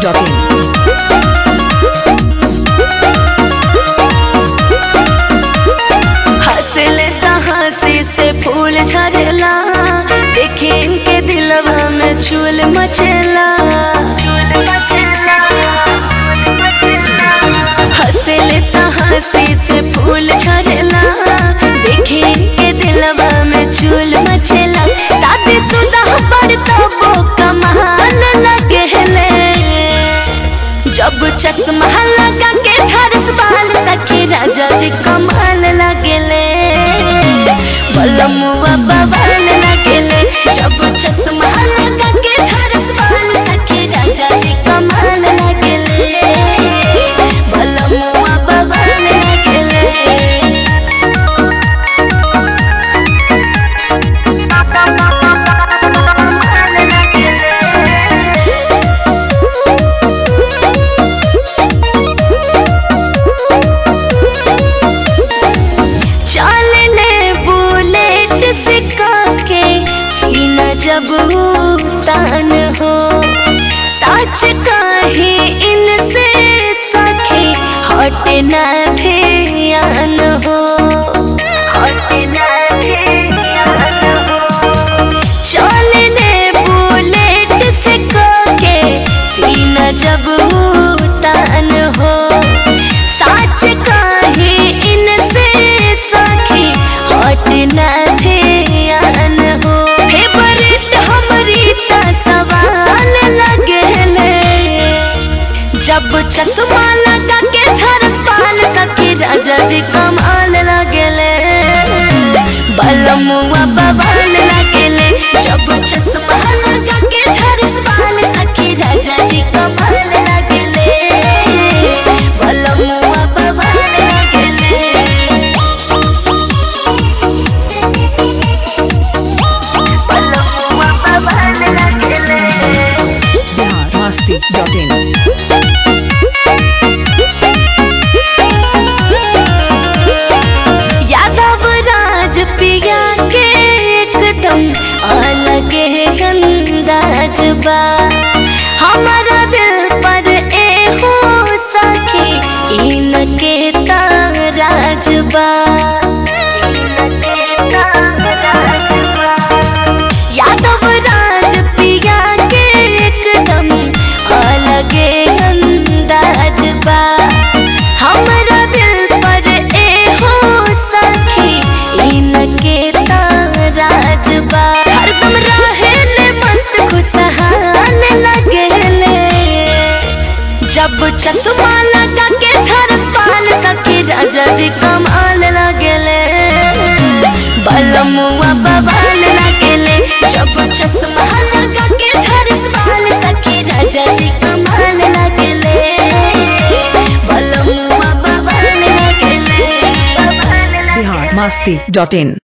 biharmasti.in हंसले त हंसी से फूल झरेला देखे इनके दिलवा में चूल मचेला हंसले त हंसी से फूल झरेला देखे इनके दिलवा में चूल मचेला शादी सुदा पर तो वो कमाल लगेले जब चश्मा लगा के झरस बाल सखी राजा जी कमाल लगेले बलमुआ बवाल लगेले जब चश्मा लगा के झरस बाल सखी राजा जी कमाल लगेले बलमुआ बवाल लगेले चल ले बुलेट सिक्का के सीना जब तान हो सच कहे इनसे सखी हट ना ध्यान हो हट ना ध्यान हो चल ले बुलेट सिक्का के सीना जब तान हो सच कहे इनसे सखी हट न ध्यान हो फेवरेट हमरी त सवाल लगेले जब चश्मा लगा के झरस पाल सखी राजा जी कमाल लगेले बलमुआ बवाल लगेले जब चश्मा लगा के झरस पाल सखी राजा जी कमाल लगेले बलमुआ बवाल लगेले बलमुआ बवाल लगेले biharmasti.in यादव राज पिया के एकदम अलग है अंदाज बा हमारा दिल पर ए हो सखी इनके ताराज बा यादव राज पिया के एकदम अलग अंदाज बा हमरा दिल पर ए हो सखी इनके ताराज बा हरदम रहेले मस्त खुशहाल लगेले जब चश्मा लगा के झरस पाल सखी राजा जी कमाल लगेले बलमुआ बवाल लगेले जब चश्मा लगा के झरस पाल सखी राजा जी कमाल लगेले बलमुआ बवाल लगेले बवाल लगेले biharmasti.in